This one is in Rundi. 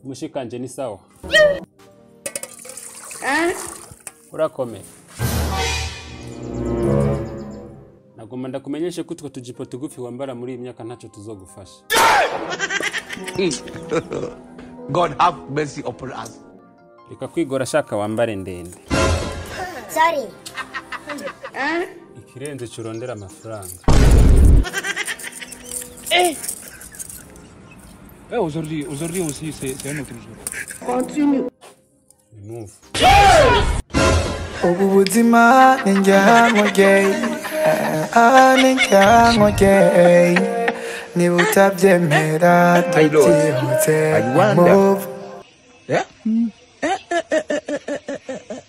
umushikanje ni sawa urakomeye nagomba ndakumenyeshe ko utwo tujipo tugufi wambara muri iyi myaka ntacyo tuzogufasha God have mercy upon us. reka kwigora ashaka wambare ndende Sorry. ikirenze curondera amafaranga Eh, aujourd'hui, aujourd'hui aussi, c'est c'est un autre jour. move ubu buzima ni njyankwogeye ni njyankwogeye niba utabyemera tubyihutse move